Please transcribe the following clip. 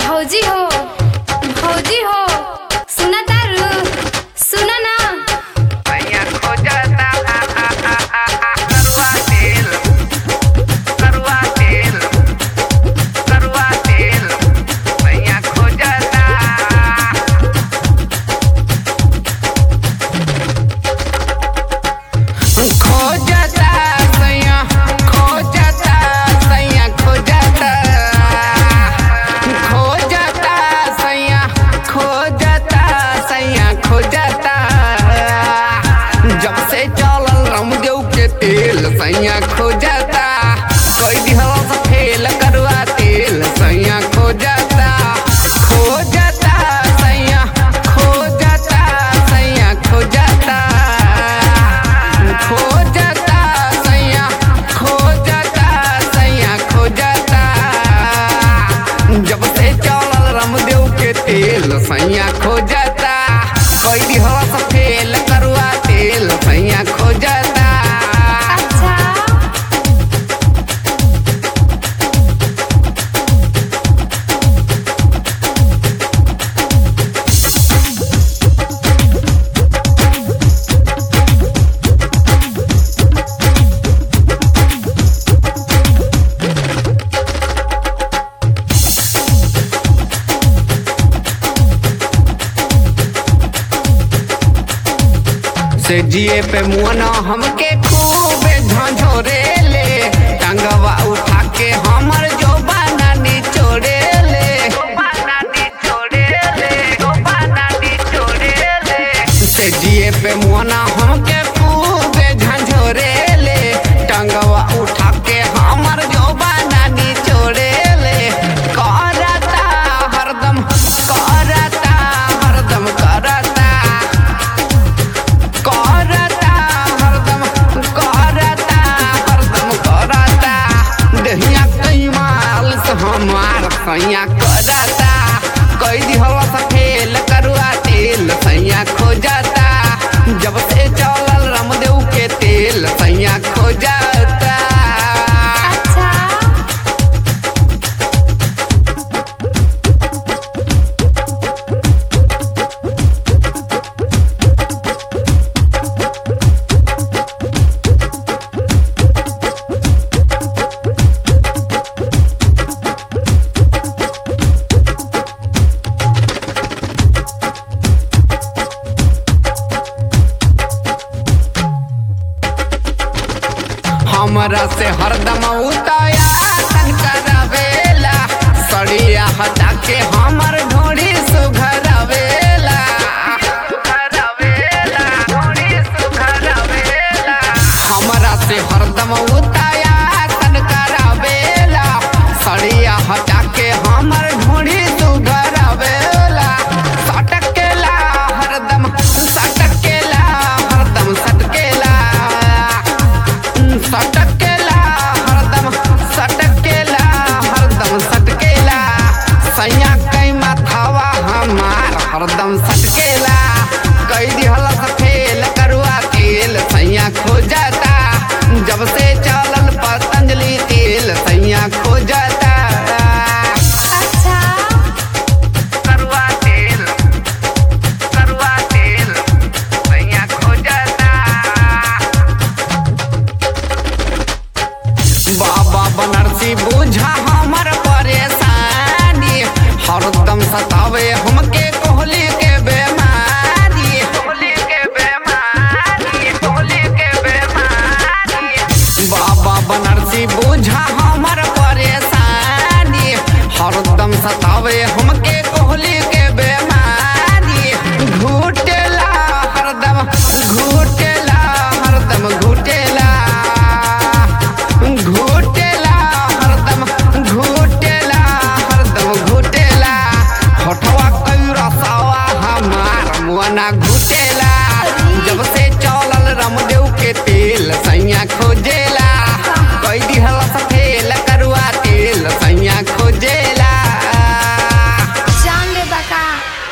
भौजी हो भौजी हो सुना तारू सुना ना भैया खोजता करुआ तेल करुआ तेल करुआ तेल भैया खोजता खोजता सैया खोजता सैया खोजता खोजता सैया खोजता सैया खोजता जब से चलल रामदेव के तेल सैया खोजता कोई दिहल से फेल करवा तेल सैया खोजता खोजता सैया खोजता सैया खोजता खोजता सैया खोजता सैया खोजता जब से चलल रामदेव के तेल सैया खोजता कोई दिहला से फेल करुआ तेल सैया खोजता अच्छा से जिए पे मुआना हमके खूब झंझोरे ले टंगवा उठा के हमर जो बाना निचोड़े ले से जिए पे मुआना हमके खूब झंझोरे ले टंगवा उठा के हमर जो बाना निचोड़े ले करता हरदम करता हरदम करता करता हरदम करता हरदम करता दहिया कई माल से हमार सैया करता कई दिहवा से फेल करुआ तेल सैया खोजता जब से चलल रामदेव के तेल सैया खोजता अच्छा हमरा से हरदम उताया तन करावेला सड़िया हटा के हमर ढोड़ी सुघरावेला हमरा से हरदम उताया तन करावेला सड़िया हटा के हमर ढोड़ी सुघरावेला सटकेला हरदम सटकेला हरदम सटकेला सटकेला हरदम सटकेला हरदम सटकेला सैया कई माथावा हमार हरदम सटकेला कई दिहला से फेल करुआ तेल सैया खोजता जब से चलल पतंजलि तेल सैया खोजता अच्छा करुआ तेल करुआ तेल सैया खोजता बाबा बनरसी बुझा हमर परेशानी हरदम सतावे हमके कोहली के बेमारी कोहली के बेमारी कोहली के बेमारी बाबा बनरसी बुझा हमर परेशानी हरदम सतावे हम